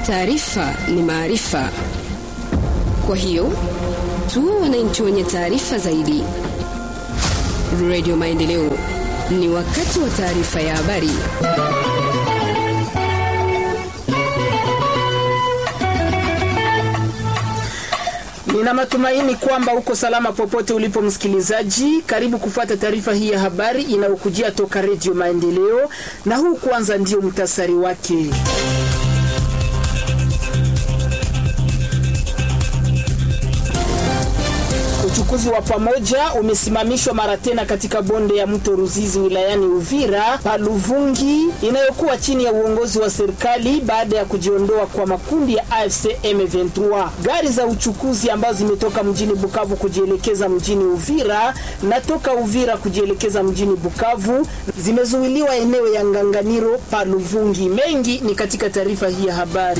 Taarifa ni maarifa, kwa hiyo tuwe wananchi wenye taarifa zaidi. Radio Maendeleo, ni wakati wa taarifa ya habari. Nina matumaini kwamba uko salama popote ulipo msikilizaji. Karibu kufuata taarifa hii ya habari inayokujia toka Redio Maendeleo, na huu kwanza ndio mtasari wake. Uchukuzi wa pamoja umesimamishwa mara tena katika bonde ya mto Ruzizi wilayani Uvira Paluvungi inayokuwa chini ya uongozi wa serikali baada ya kujiondoa kwa makundi ya AFC M23. Gari za uchukuzi ambazo zimetoka mjini Bukavu kujielekeza mjini Uvira na toka Uvira kujielekeza mjini Bukavu zimezuiliwa eneo ya Nganganiro Paluvungi. Mengi ni katika taarifa hii ya habari.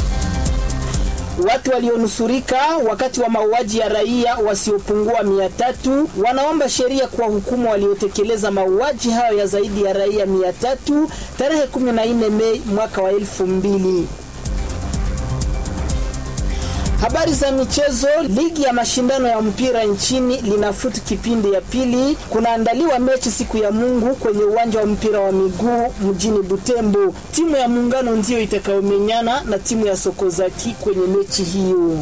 Watu walionusurika wakati wa mauaji ya raia wasiopungua mia tatu wanaomba sheria kwa hukumu waliotekeleza mauaji hayo ya zaidi ya raia mia tatu tarehe 14 Mei mwaka wa elfu mbili. Habari za michezo. Ligi ya mashindano ya mpira nchini linafutu kipindi ya pili. Kunaandaliwa mechi siku ya Mungu kwenye uwanja wa mpira wa miguu mjini Butembo. Timu ya Muungano ndiyo itakayomenyana na timu ya Sokozaki kwenye mechi hiyo.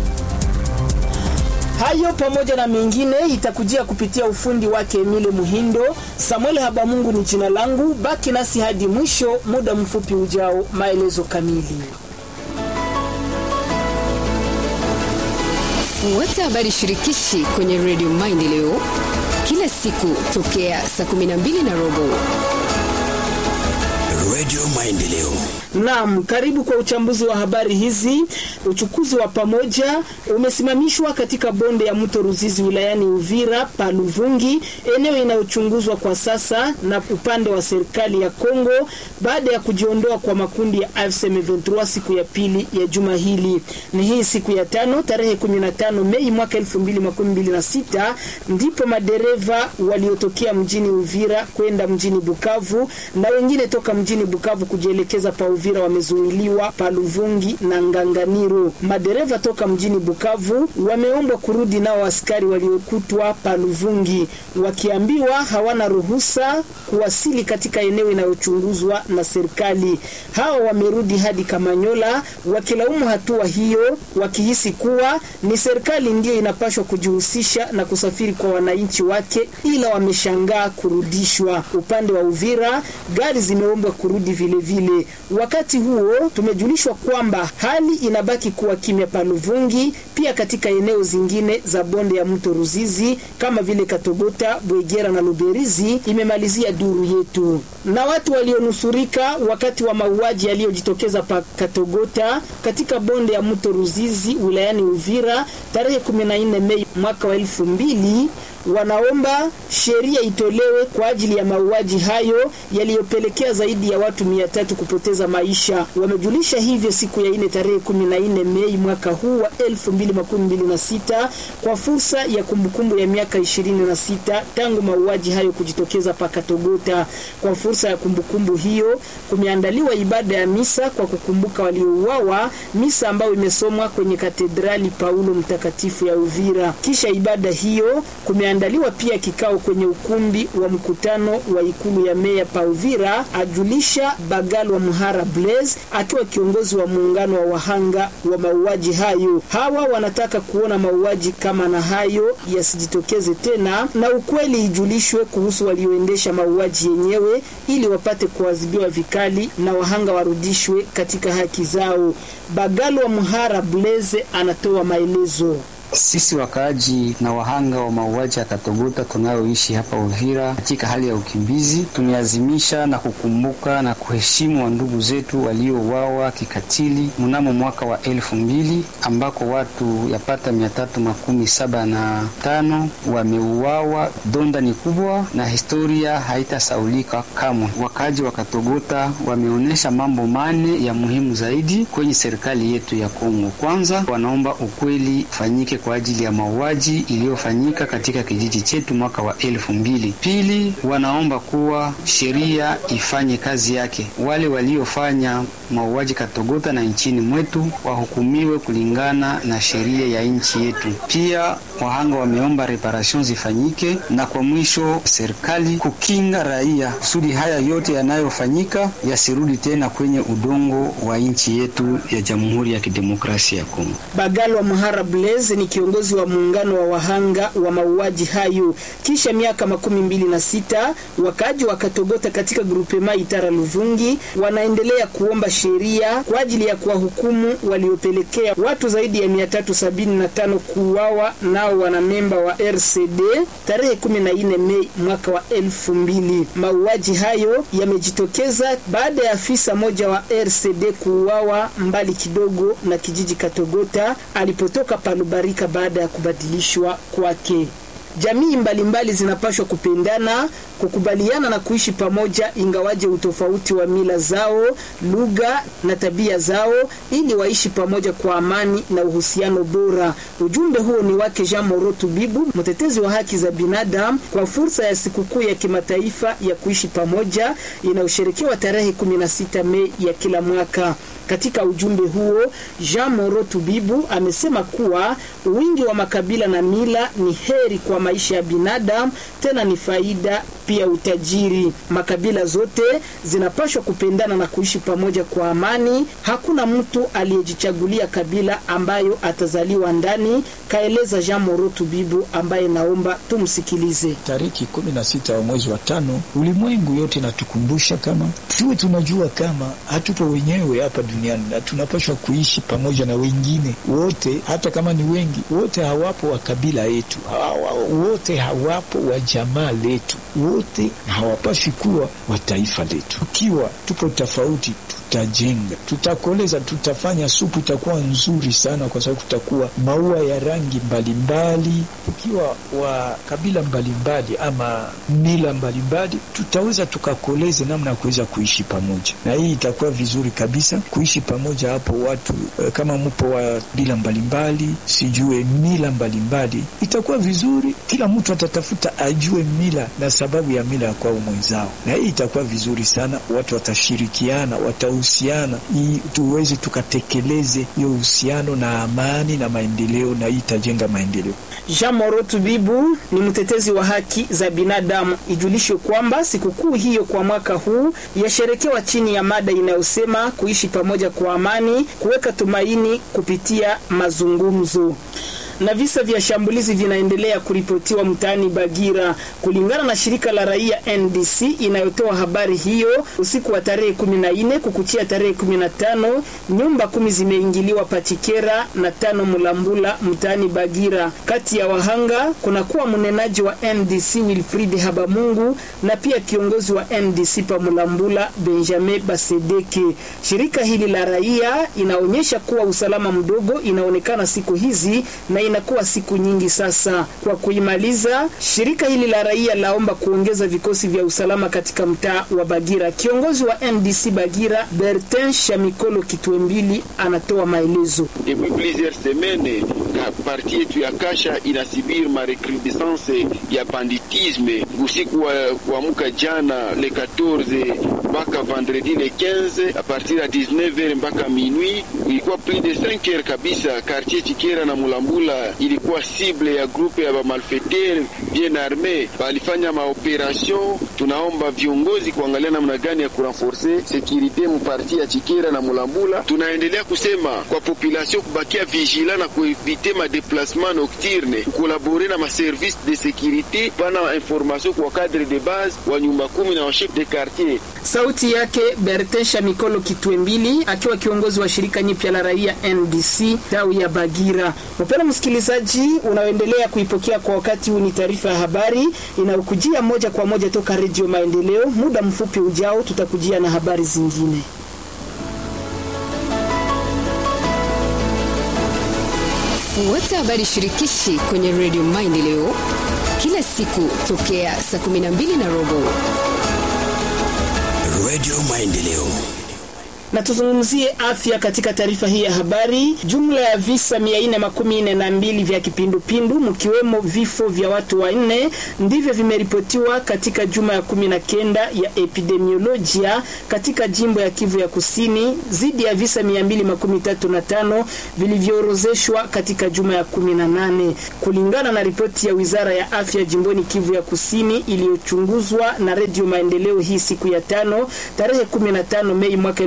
Hayo pamoja na mengine itakujia kupitia ufundi wake Emile Muhindo. Samuel Habamungu ni jina langu. Baki nasi hadi mwisho, muda mfupi ujao, maelezo kamili. Fuata habari shirikishi kwenye Radio Maendeleo kila siku tokea saa 12 na robo. Radio Maendeleo. Naam, karibu kwa uchambuzi wa habari hizi. Uchukuzi wa pamoja umesimamishwa katika bonde ya mto Ruzizi wilayani Uvira Paluvungi, eneo inayochunguzwa kwa sasa na upande wa serikali ya Kongo baada ya kujiondoa kwa makundi ya AFC M23 siku ya pili ya juma hili. Ni hii siku ya tano tarehe 15 Mei mwaka 2026 ndipo madereva waliotokea mjini Uvira kwenda mjini Bukavu na wengine toka mjini Bukavu kujielekeza pa Uvira wamezuiliwa Paluvungi na Nganganiro. Madereva toka mjini Bukavu wameombwa kurudi nao askari waliokutwa Paluvungi, wakiambiwa hawana ruhusa kuwasili katika eneo inayochunguzwa na serikali. Hao wamerudi hadi Kamanyola wakilaumu hatua hiyo, wakihisi kuwa ni serikali ndiyo inapashwa kujihusisha na kusafiri kwa wananchi wake, ila wameshangaa kurudishwa. Upande wa Uvira gari zimeombwa kurudi vilevile vile. Wakati huo tumejulishwa kwamba hali inabaki kuwa kimya Paluvungi, pia katika eneo zingine za bonde ya mto Ruzizi kama vile Katogota, Bwegera na Luberizi, imemalizia duru yetu. Na watu walionusurika wakati wa mauaji yaliyojitokeza pa Katogota katika bonde ya mto Ruzizi wilayani Uvira tarehe 14 Mei mwaka wa elfu mbili wanaomba sheria itolewe kwa ajili ya mauaji hayo yaliyopelekea zaidi ya watu mia tatu kupoteza maisha. Wamejulisha hivyo siku ya ine tarehe 14 Mei mwaka huu wa 2026 kwa fursa ya kumbukumbu ya miaka 26 tangu mauaji hayo kujitokeza Pakatogota. Kwa fursa ya kumbukumbu hiyo kumeandaliwa ibada ya misa kwa kukumbuka waliouawa, misa ambayo imesomwa kwenye katedrali Paulo Mtakatifu ya Uvira. Kisha ibada hiyo kume andaliwa pia kikao kwenye ukumbi wa mkutano wa ikulu ya meya Pauvira, ajulisha Bagalwa Muhara Blaise akiwa kiongozi wa muungano wa wahanga wa mauaji hayo. Hawa wanataka kuona mauaji kama na hayo yasijitokeze tena, na ukweli ijulishwe kuhusu walioendesha mauaji yenyewe, ili wapate kuadhibiwa vikali na wahanga warudishwe katika haki zao. Bagalwa Muhara Blaise anatoa maelezo. Sisi wakaaji na wahanga wa mauaji ya Katogota tunayoishi hapa Uvira katika hali ya ukimbizi, tumeazimisha na kukumbuka na kuheshimu wa ndugu zetu waliouawa kikatili mnamo mwaka wa elfu mbili ambako watu yapata mia tatu makumi saba na tano wameuawa. Donda ni kubwa na historia haitasaulika kamwe. Wakaaji wa Katogota wameonyesha mambo mane ya muhimu zaidi kwenye serikali yetu ya Kongo. Kwanza, wanaomba ukweli ufanyike kwa ajili ya mauaji iliyofanyika katika kijiji chetu mwaka wa elfu mbili. Pili, wanaomba kuwa sheria ifanye kazi yake. Wale waliofanya mauaji Katogota na nchini mwetu wahukumiwe kulingana na sheria ya nchi yetu. Pia wahanga wameomba reparation zifanyike, na kwa mwisho serikali kukinga raia kusudi haya yote yanayofanyika yasirudi tena kwenye udongo wa nchi yetu ya Jamhuri ya Kidemokrasia ya Kongo. Bagalwa Mhara Blaise ni kiongozi wa muungano wa wahanga wa mauaji hayo. Kisha miaka makumi mbili na sita wakaaji wa Katogota katika grupema Itara Luvungi wanaendelea kuomba sheria kwa ajili ya kuwahukumu waliopelekea watu zaidi ya 375 kuuawa nao wanamemba wa RCD tarehe 14 Mei mwaka wa elfu mbili. Mauaji hayo yamejitokeza baada ya afisa moja wa RCD kuuawa mbali kidogo na kijiji Katogota alipotoka Palubarika baada ya kubadilishwa kwake. Jamii mbalimbali zinapashwa kupendana, kukubaliana na kuishi pamoja, ingawaje utofauti wa mila zao, lugha na tabia zao, ili waishi pamoja kwa amani na uhusiano bora. Ujumbe huo ni wake Jean Morotu Bibu, mtetezi wa haki za binadamu, kwa fursa ya sikukuu ya kimataifa ya kuishi pamoja inayosherekewa tarehe 16 Mei ya kila mwaka. Katika ujumbe huo Jean Moro Tubibu amesema kuwa wingi wa makabila na mila ni heri kwa maisha ya binadamu, tena ni faida pia utajiri. Makabila zote zinapaswa kupendana na kuishi pamoja kwa amani. Hakuna mtu aliyejichagulia kabila ambayo atazaliwa ndani, kaeleza Jean Moro Tubibu, ambaye naomba tumsikilize. Tariki kumi na sita wa mwezi wa tano, ulimwengu yote natukumbusha kama tuwe tunajua kama hatupo wenyewe hapa duniani na tunapaswa kuishi pamoja na wengine wote, hata kama ni wengi. Wote hawapo wa kabila yetu, hawa, wote hawapo wa jamaa letu, wote hawapaswi kuwa wa taifa letu. Tukiwa tupo tofauti tutajenga, tutakoleza, tutafanya supu itakuwa nzuri sana, kwa sababu tutakuwa maua ya rangi mbalimbali. Tukiwa wa kabila mbalimbali ama mila mbalimbali, tutaweza tukakoleze namna ya kuweza kuishi pamoja, na hii itakuwa vizuri kabisa kuishi pamoja hapo. Watu kama mpo wa bila mbalimbali, sijue mila mbalimbali, itakuwa vizuri. Kila mtu atatafuta ajue mila na sababu ya mila ya kwao mwenzao, na hii itakuwa vizuri sana. Watu watashirikiana, watahusiana, ili tuweze tukatekeleze hiyo uhusiano na amani na maendeleo, na hii itajenga maendeleo. Jean Morotu Bibu ni mtetezi wa haki za binadamu. Ijulishwe kwamba sikukuu hiyo kwa mwaka huu yasherekewa chini ya mada inayosema kuishi pamoja kwa amani, kuweka tumaini kupitia mazungumzo na visa vya shambulizi vinaendelea kuripotiwa mtaani Bagira. Kulingana na shirika la raia NDC inayotoa habari hiyo, usiku wa tarehe 14 kukuchia tarehe 15, nyumba kumi zimeingiliwa Pachikera na tano Mulambula mtaani Bagira. Kati ya wahanga kunakuwa mnenaji wa NDC Wilfried Habamungu na pia kiongozi wa NDC pa Mulambula Benjamin Basedeke. Shirika hili la raia inaonyesha kuwa usalama mdogo inaonekana siku hizi na inakuwa siku nyingi sasa. Kwa kuimaliza, shirika hili la raia laomba kuongeza vikosi vya usalama katika mtaa wa Bagira. Kiongozi wa NDC Bagira, Bertin Shamikolo Kitwembili, anatoa maelezo. Depuis plusieurs semaines parti yetu ya Kasha inasibiri marecrudescence ya banditisme. Usiku wa kuamka jana le 14 mpaka vendredi le 15 a partir ya 19h mpaka minuit, ilikuwa plus de 5 heures kabisa. Quartier Chikera na Mulambula ilikuwa cible ya grupe ya bamalfetere bien arme, balifanya maoperation. Tunaomba viongozi kuangalia namna gani ya kurenforce securite muparti ya Chikera na Mulambula. Tunaendelea kusema kwa population kubakia vigila na kuevite ma déplacement nocturne, kukolabore na ma service de sécurité pana information kwa cadre de base wa nyumba kumi na wa chef de quartier. Sauti yake Bertin Shamikolo Kitwembili akiwa kiongozi wa shirika nyipya la raia NDC tawi ya Bagira. Mpendwa msikilizaji, unaoendelea kuipokea kwa wakati huu, ni taarifa ya habari inayokujia moja kwa moja toka Redio Maendeleo. Muda mfupi ujao, tutakujia na habari zingine. Fuata habari shirikishi kwenye Redio Maendeleo kila siku tokea saa 12 na robo. Redio Maendeleo Na tuzungumzie afya katika taarifa hii ya habari. Jumla ya visa mia nne makumi nne na mbili vya kipindupindu mkiwemo vifo vya watu wanne ndivyo vimeripotiwa katika juma ya kumi na kenda ya epidemiolojia katika jimbo ya Kivu ya Kusini zidi ya visa mia mbili makumi tatu na tano vilivyoorozeshwa katika juma ya kumi na nane kulingana na ripoti ya wizara ya afya jimboni Kivu ya Kusini iliyochunguzwa na Redio Maendeleo hii siku ya tano tarehe 15 Mei mwaka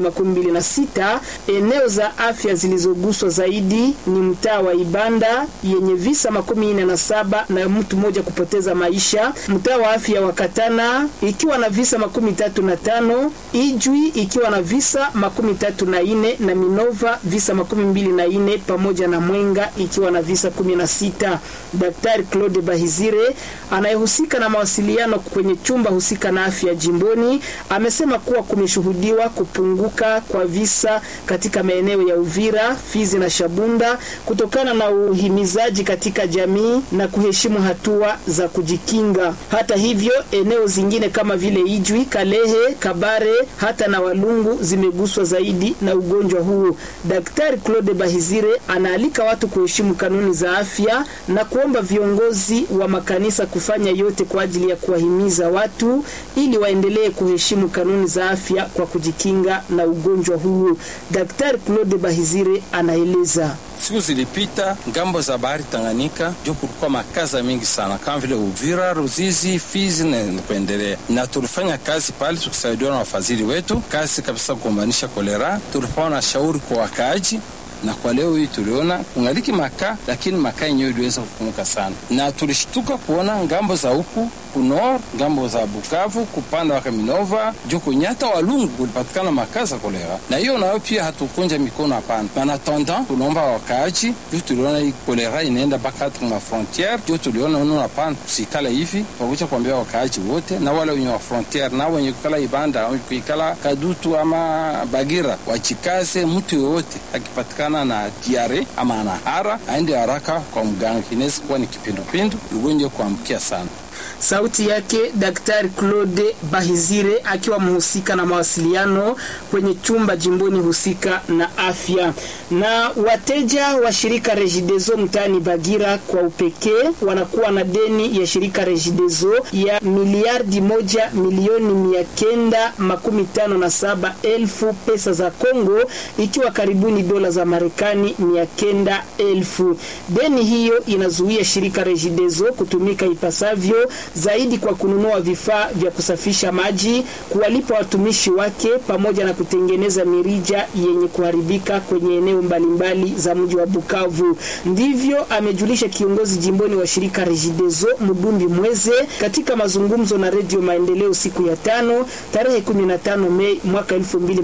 2026. Eneo za afya zilizoguswa zaidi ni mtaa wa Ibanda yenye visa makumi nne na saba na mtu mmoja kupoteza maisha, mtaa wa afya wa Katana ikiwa na visa makumi tatu na tano, Ijwi ikiwa na visa makumi tatu na ine na Minova visa makumi mbili na ine pamoja na Mwenga ikiwa na visa kumi na sita. Daktari Claude Bahizire anayehusika na mawasiliano kwenye chumba husika na afya jimboni amesema kuwa kumeshuhudiwa kupunguka kwa visa katika maeneo ya Uvira, Fizi na Shabunda kutokana na uhimizaji katika jamii na kuheshimu hatua za kujikinga. Hata hivyo, eneo zingine kama vile Ijwi, Kalehe, Kabare hata na Walungu zimeguswa zaidi na ugonjwa huu. Daktari Claude Bahizire anaalika watu kuheshimu kanuni za afya na kuomba viongozi wa makanisa kufanya yote kwa ajili ya kuwahimiza watu ili waendelee kuheshimu kanuni za afya kwa kujikinga na ugonjwa huu. Daktari Claude Bahizire anaeleza. Siku zilipita ngambo za bahari Tanganyika ndio kulikuwa makaza mingi sana kama vile Uvira, Ruzizi, Fizi na kuendelea, na tulifanya kazi pale tukisaidiwa na wafadhili wetu, kazi kabisa kugombanisha kolera. Tulikuwa na shauri kwa wakaaji na kwa leo hii tuliona kungaliki makaa, lakini makaa yenyewe iliweza kupumuka sana, na tulishtuka kuona ngambo za huku kunor ngambo za Bukavu kupanda waka Minova juu kunyata Walungu kulipatikana makaa za kolera, na hiyo nayo pia hatukunja mikono, hapana. Panatanda tunaomba wakaaji juu tuliona hii kolera inaenda mpaka hata ma frontiere, juu tuliona uno hapana, tusikala hivi pakucha kuambia wakaaji wote na wale wenye wa frontiere na wenye kukala Ibanda kuikala Kadutu ama Bagira wachikaze, mtu yoyote akipatikana na diare ama anahara aende haraka kwa mganga, inaweza kuwa ni kipindupindu, ugonjwa kuambukia sana. Sauti yake Daktari Claude Bahizire akiwa mhusika na mawasiliano kwenye chumba jimboni husika na afya. Na wateja wa shirika Regideso mtaani Bagira kwa upekee wanakuwa na deni ya shirika Regideso ya miliardi moja milioni mia kenda makumi tano na saba elfu pesa za Kongo, ikiwa karibuni dola za Marekani mia kenda elfu. Deni hiyo inazuia shirika Regideso kutumika ipasavyo zaidi kwa kununua vifaa vya kusafisha maji, kuwalipa watumishi wake, pamoja na kutengeneza mirija yenye kuharibika kwenye eneo mbalimbali za mji wa Bukavu. Ndivyo amejulisha kiongozi jimboni wa shirika Regideso Mudumbi Mweze katika mazungumzo na Redio Maendeleo siku ya tano tarehe 15 Mei mwaka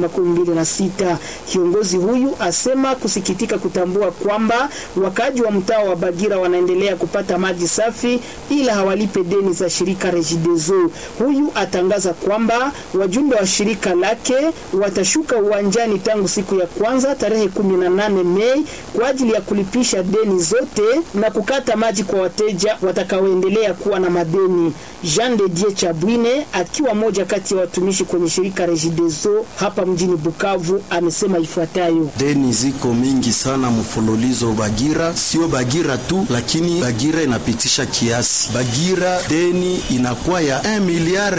2026. Kiongozi huyu asema kusikitika kutambua kwamba wakaaji wa mtaa wa Bagira wanaendelea kupata maji safi ila hawalipe deni za shirika Regideso. Huyu atangaza kwamba wajumbe wa shirika lake watashuka uwanjani tangu siku ya kwanza tarehe 18 Mei kwa ajili ya kulipisha deni zote na kukata maji kwa wateja watakaoendelea kuwa na madeni. Jean de Dieu Chabwine akiwa moja kati ya watumishi kwenye shirika Regideso hapa mjini Bukavu amesema ifuatayo: deni ziko mingi sana mfululizo Bagira, sio Bagira tu, lakini Bagira inapitisha kiasi. Bagira deni inakuwa ya 1 miliard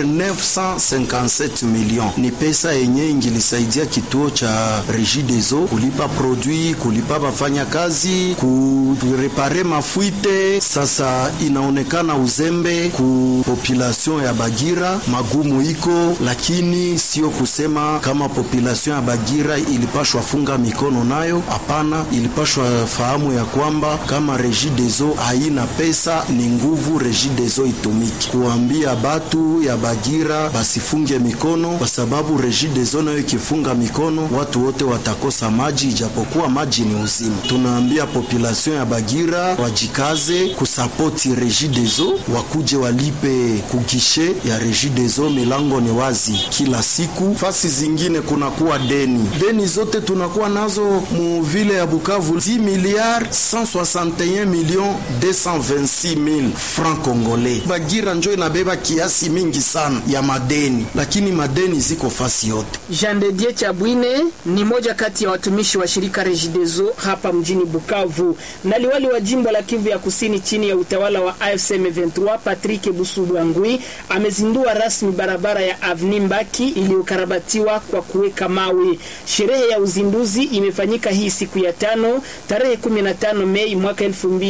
957 million. Ni pesa yenye ingilisaidia kituo cha Regideso kulipa produit, kulipa bafanya kazi, kurepare mafuite. Sasa inaonekana uzembe ku population ya Bagira, magumu iko, lakini sio kusema kama population ya Bagira ilipashwa funga mikono nayo. Hapana, ilipashwa fahamu ya kwamba kama Regideso haina pesa, ni nguvu Regideso itumiki kuambia batu ya Bagira basifunge mikono, kwa sababu Regideso nayo ikifunga mikono watu wote watakosa maji, ijapokuwa maji ni uzima. Tunaambia population ya Bagira wajikaze kusapoti Regideso, wakuje walipe kugishe ya Regideso, milango ni wazi kila siku. Fasi zingine kunakuwa deni, deni zote tunakuwa nazo mu vile ya Bukavu 10 milliards 161 millions 226 mille francs congolais Bagira njo inabeba kiasi mingi sana ya madeni, lakini madeni ziko fasi yote. Jean de Dieu Chabwine ni moja kati ya watumishi wa shirika Regideso hapa mjini Bukavu, na liwali wa jimbo la Kivu ya Kusini chini ya utawala wa AFC M23 Patrick Busubwangwi amezindua rasmi barabara ya Avni Mbaki iliyokarabatiwa kwa kuweka mawe. Sherehe ya uzinduzi imefanyika hii siku ya tano tarehe 15 Mei mwaka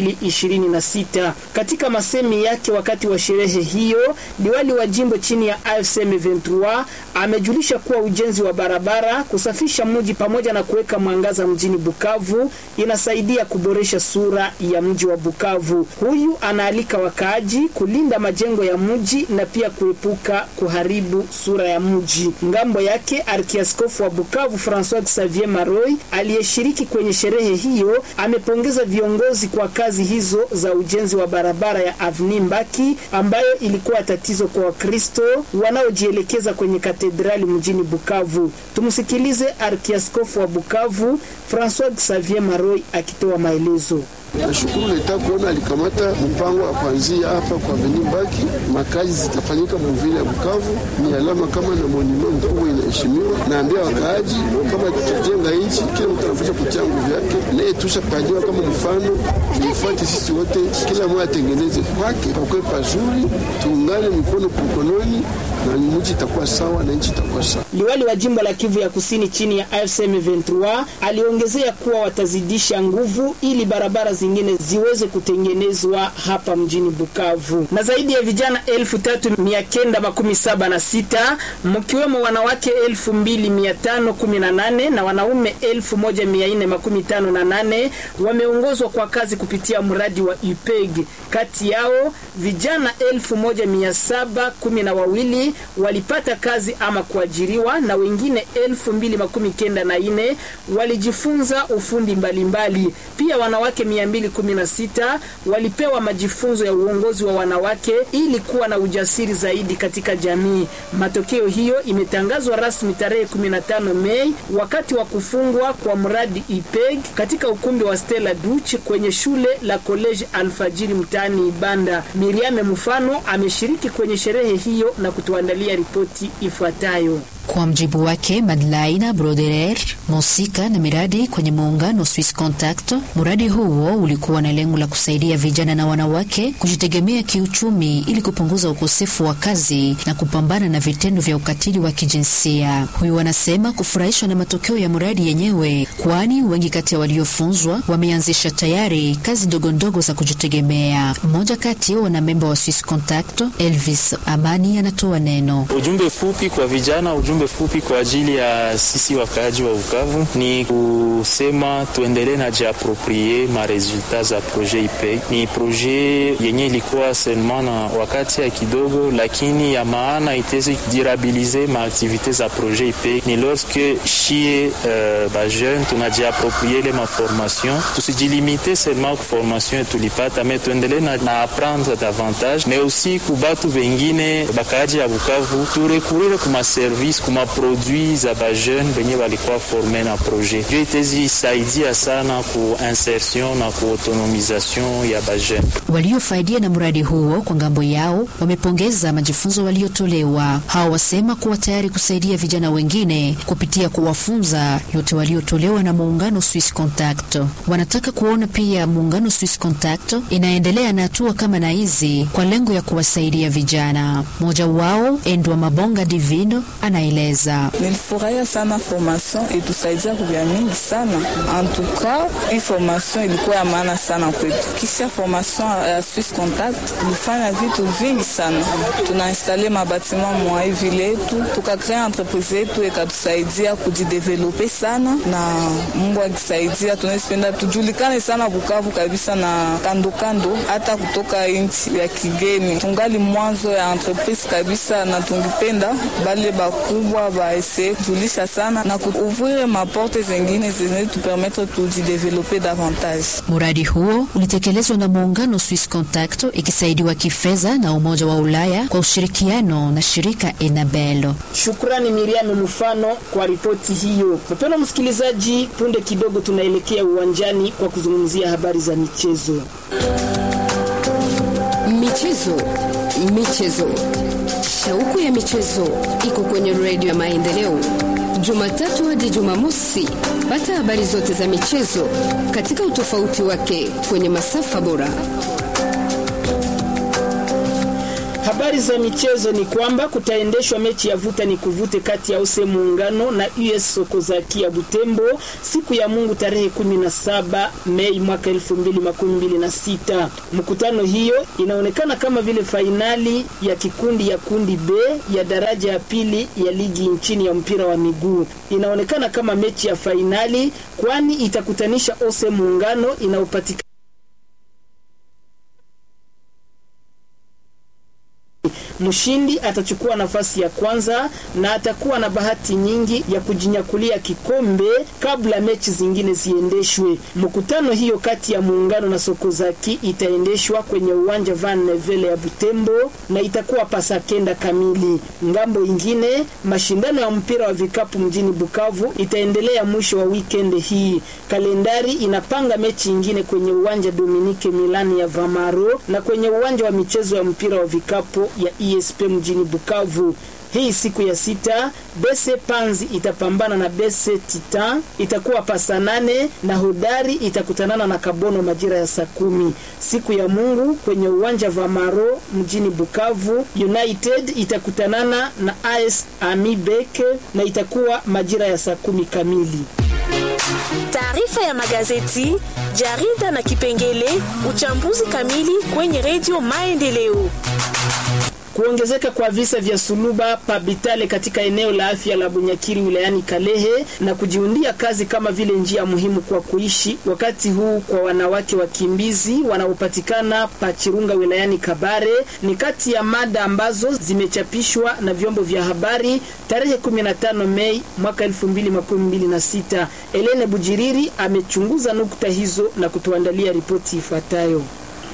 2026. Katika masemi yake wakati wa sherehe hiyo, liwali wa jimbo chini ya AFC M23 amejulisha kuwa ujenzi wa barabara, kusafisha mji pamoja na kuweka mwangaza mjini Bukavu inasaidia kuboresha sura ya mji wa Bukavu. Huyu anaalika wakaaji kulinda majengo ya mji na pia kuepuka kuharibu sura ya mji. Ngambo yake Arkiaskofu wa Bukavu Francois Xavier Maroy aliyeshiriki kwenye sherehe hiyo amepongeza viongozi kwa kazi hizo za ujenzi wa barabara ya Avni Mbaki ambayo ilikuwa tatizo kwa Wakristo wanaojielekeza kwenye katedrali mjini Bukavu. Tumsikilize Arkiaskofu wa Bukavu Francois Xavier Maroy akitoa maelezo. Nashukuru leta kuona alikamata mpango wa kuanzia hapa kwa Aveni Mbaki, makazi zitafanyika muvile ya Bukavu. Ni alama kama na monima mkubwa inaheshimiwa. Naambia wakaaji kama tutajenga nchi, kila mtu anafasha kutia nguvu yake, naye tushapaliwa kama mfano, tuifuate sisi wote, kila mmoja atengeneze kwake pakwe pazuri, tuungane mikono kwa mkononi na mji itakuwa sawa na nchi itakuwa sawa. Liwali wa jimbo la Kivu ya Kusini chini ya AFC M23 aliongezea kuwa watazidisha nguvu ili barabara zingine ziweze kutengenezwa hapa mjini Bukavu. Na zaidi ya vijana elfu tatu mia kenda makumi saba na sita mkiwemo wanawake elfu mbili mia tano kumi na nane na wanaume elfu moja mia nne makumi tano na nane wameongozwa kwa kazi kupitia mradi wa UPEG. Kati yao vijana elfu moja mia saba kumi na wawili walipata kazi ama kuajiriwa na wengine elfu mbili makumi kenda na nne walijifunza ufundi mbalimbali mbali. Pia wanawake 216 walipewa majifunzo ya uongozi wa wanawake ili kuwa na ujasiri zaidi katika jamii. Matokeo hiyo imetangazwa rasmi tarehe 15 Mei wakati wa kufungwa kwa mradi IPEG katika ukumbi wa Stella Duch kwenye shule la College Alfajiri mtaani Ibanda. Miriame Mfano ameshiriki kwenye sherehe hiyo na kutuandalia ripoti ifuatayo. Kwa mjibu wake Madlaina Broderer, mhusika na miradi kwenye muungano Swiss Contact, mradi huo ulikuwa na lengo la kusaidia vijana na wanawake kujitegemea kiuchumi ili kupunguza ukosefu wa kazi na kupambana na vitendo vya ukatili wa kijinsia. Huyu wanasema kufurahishwa na matokeo ya mradi yenyewe, kwani wengi kati ya waliofunzwa wameanzisha tayari kazi ndogo ndogo za kujitegemea. Mmoja kati ya wanamemba wa Swiss Contact, Elvis Amani, anatoa neno. Ujumbe fupi kwa vijana, ujumbe fupi kwa ajili ya sisi wakaaji wa Bukavu ni kusema tuendelee na jiaproprie ma resultat za projet IPEG. Ni projet yenye ilikuwa seulement na wakati ya kidogo, lakini ya maana itezi dirabilize ma activite za projet IPEG ni lorsque shie uh, ba jeune tunajiaproprie ile ma formation, tusijilimite seulement ku formation tulipata, me tuendelee na, na apprendre davantage, mais aussi kubatu bengine bakaaji ya Bukavu turekurire kuma service kuma produit za ba jeune benye balikuwa forme na projet ndio itezi saidia sana ku insertion na ku autonomisation ya ba jeune. Waliofaidia na mradi huo kwa ngambo yao wamepongeza majifunzo waliotolewa. Hao wasema kuwa tayari kusaidia vijana wengine kupitia kuwafunza yote waliotolewa na muungano Swiss Contact. Wanataka kuona pia muungano Swiss Contact inaendelea na hatua kama na hizi kwa lengo ya kuwasaidia vijana. Mmoja wao Endwa Mabonga Divino anaeleza. Nilifurahia sana formation itusaidia kuvya mingi sana antuka, hii formation ilikuwa ya maana sana kwetu. Kisha formation ya Swiss Contact ilifanya vitu vingi sana, tunainstale mabatima mwa hii vile yetu, tukakrea entreprise yetu ikatusaidia kujidevelope sana, na Mungu akisaidia tunazipenda tujulikane sana Bukavu kabisa na kando kando, hata kutoka nchi ya kigeni. Tungali mwanzo ya entreprise kabisa, na tungipenda bale bakubwa baese kujulisha sana na kuuvrir maporte zengine zenye tupermetre tujidevelope davantage. Mradi huo ulitekelezwa na muungano Swiss Contact ikisaidiwa kifedha na Umoja wa Ulaya kwa ushirikiano na shirika Enabel. Shukrani Miriam Mfano kwa ripoti hiyo. Mpendwa msikilizaji, punde kidogo tunaelekea uwanjani kwa kuzungumzia habari za michezo. Michezo, Michezo, shauku ya michezo iko kwenye redio ya Maendeleo, Jumatatu hadi Jumamosi. Pata habari zote za michezo katika utofauti wake kwenye masafa bora. Habari za michezo ni kwamba kutaendeshwa mechi ya vuta ni kuvute kati ya use Muungano na US Sokozaki ya Butembo siku ya Mungu tarehe 17 Mei mwaka 2026. Mkutano hiyo inaonekana kama vile fainali ya kikundi ya kundi B ya daraja ya pili ya ligi nchini ya mpira wa miguu. Inaonekana kama mechi ya fainali kwani itakutanisha ose Muungano inayopatikana Mshindi atachukua nafasi ya kwanza na atakuwa na bahati nyingi ya kujinyakulia kikombe kabla mechi zingine ziendeshwe. Mkutano hiyo kati ya Muungano na Sokozaki itaendeshwa kwenye uwanja Van Nevele ya Butembo na itakuwa pasa kenda kamili. Ngambo ingine, mashindano ya mpira wa vikapu mjini Bukavu itaendelea mwisho wa weekend hii. Kalendari inapanga mechi ingine kwenye uwanja Dominique Milani ya Vamaro na kwenye uwanja wa michezo ya mpira wa vikapu ya ESP mjini Bukavu. Hii siku ya sita Bese Panzi itapambana na Bese Titan, itakuwa pasa nane na Hodari itakutanana na Kabono majira ya saa kumi. Siku ya Mungu kwenye uwanja Vamaro mjini Bukavu, United itakutanana na AS Amibeke na itakuwa majira ya saa kumi kamili. Taarifa ya magazeti, jarida na kipengele uchambuzi kamili kwenye redio Maendeleo. Kuongezeka kwa visa vya suluba pabitale katika eneo la afya la Bunyakiri wilayani Kalehe na kujiundia kazi kama vile njia muhimu kwa kuishi wakati huu kwa wanawake wakimbizi wanaopatikana Pachirunga wilayani Kabare ni kati ya mada ambazo zimechapishwa na vyombo vya habari tarehe 15 Mei mwaka 2026. Elene Bujiriri amechunguza nukta hizo na kutuandalia ripoti ifuatayo.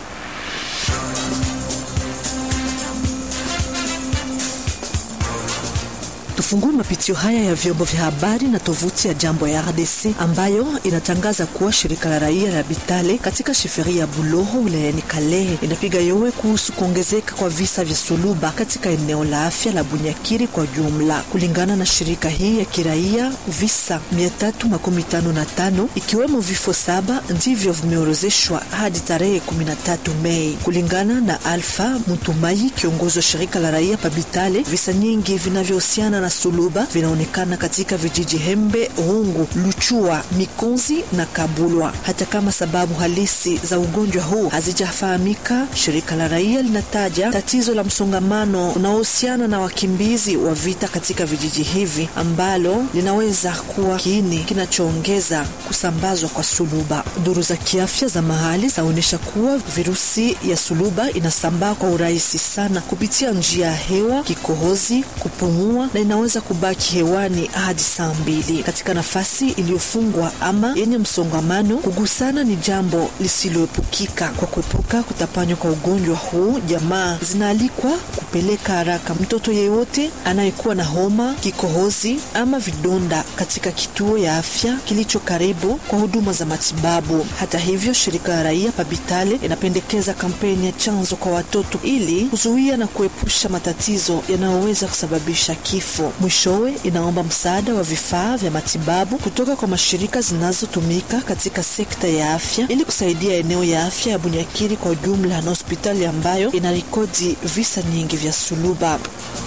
Tufungue mapitio haya ya vyombo vya habari na tovuti ya Jambo ya RDC ambayo inatangaza kuwa shirika la raia la Bitale katika sheferi ya Buloho wilayani Kalehe inapiga yowe kuhusu kuongezeka kwa visa vya suluba katika eneo la afya la Bunyakiri kwa jumla. Kulingana na shirika hii ya kiraia, visa 355 ikiwemo vifo saba ndivyo vimeorozeshwa hadi tarehe 13 Mei. Kulingana na Alfa Mutumai, kiongozi wa shirika la raia pa Bitale, visa nyingi vinavyohusiana na suluba vinaonekana katika vijiji Hembe, Rungu, Luchua, Mikonzi na Kabulwa. Hata kama sababu halisi za ugonjwa huu hazijafahamika, shirika la raia linataja tatizo la msongamano unaohusiana na wakimbizi wa vita katika vijiji hivi ambalo linaweza kuwa kiini kinachoongeza kusambazwa kwa suluba. Duru za kiafya za mahali zaonyesha kuwa virusi ya suluba inasambaa kwa urahisi sana kupitia njia ya hewa, kikohozi, kupumua na inaweza kubaki hewani hadi saa mbili. Katika nafasi iliyofungwa ama yenye msongamano, kugusana ni jambo lisiloepukika. Kwa kuepuka kutapanywa kwa ugonjwa huu, jamaa zinaalikwa kupeleka haraka mtoto yeyote anayekuwa na homa, kikohozi ama vidonda katika kituo ya afya kilicho karibu kwa huduma za matibabu. Hata hivyo, shirika la raia Pabitale inapendekeza kampeni ya chanzo kwa watoto ili kuzuia na kuepusha matatizo yanayoweza kusababisha kifo. Mwishowe inaomba msaada wa vifaa vya matibabu kutoka kwa mashirika zinazotumika katika sekta ya afya ili kusaidia eneo ya afya ya Bunyakiri kwa ujumla na hospitali ambayo inarekodi visa nyingi vya suluba.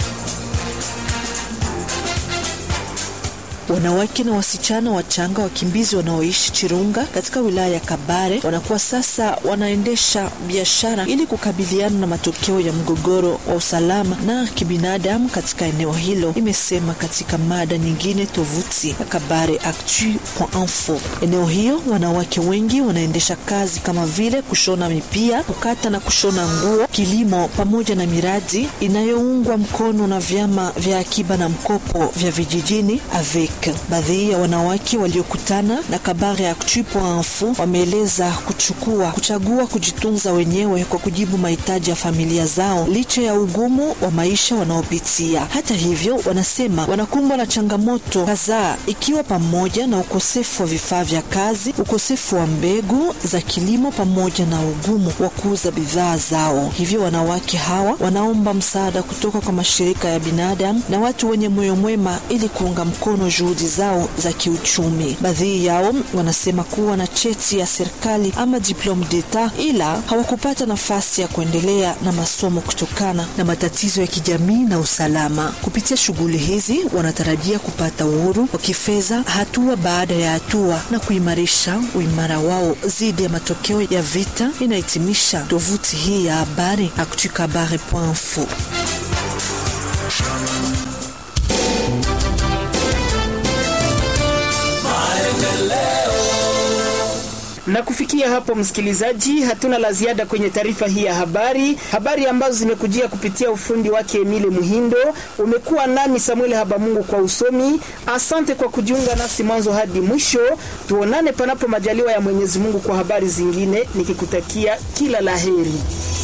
Wanawake na wasichana wachanga wakimbizi wanaoishi Chirunga katika wilaya ya Kabare wanakuwa sasa wanaendesha biashara ili kukabiliana na matokeo ya mgogoro wa usalama na kibinadamu katika eneo hilo, imesema katika mada nyingine tovuti ya Kabare Actu.info. Eneo hiyo wanawake wengi wanaendesha kazi kama vile kushona mipia, kukata na kushona nguo, kilimo pamoja na miradi inayoungwa mkono na vyama vya akiba na mkopo vya vijijini AVEC. Afrique. Baadhi ya wanawake waliokutana na Kabare Actu.info wameeleza kuchukua kuchagua kujitunza wenyewe kwa kujibu mahitaji ya familia zao licha ya ugumu wa maisha wanaopitia. Hata hivyo, wanasema wanakumbwa na changamoto kadhaa, ikiwa pamoja na ukosefu wa vifaa vya kazi, ukosefu wa mbegu za kilimo, pamoja na ugumu wa kuuza bidhaa zao. Hivyo wanawake hawa wanaomba msaada kutoka kwa mashirika ya binadamu na watu wenye moyo mwema ili kuunga mkono juhudi zao za kiuchumi. Baadhi yao wanasema kuwa na cheti ya serikali ama diplome d'etat, ila hawakupata nafasi ya kuendelea na masomo kutokana na matatizo ya kijamii na usalama. Kupitia shughuli hizi, wanatarajia kupata uhuru wa kifedha hatua baada ya hatua na kuimarisha uimara wao dhidi ya matokeo ya vita. Inahitimisha tovuti hii ya habari actukabare.info. Na kufikia hapo, msikilizaji, hatuna la ziada kwenye taarifa hii ya habari, habari ambazo zimekujia kupitia ufundi wake Emile Muhindo. Umekuwa nami Samuel Habamungu kwa usomi. Asante kwa kujiunga nasi mwanzo hadi mwisho. Tuonane panapo majaliwa ya Mwenyezi Mungu kwa habari zingine, nikikutakia kila laheri.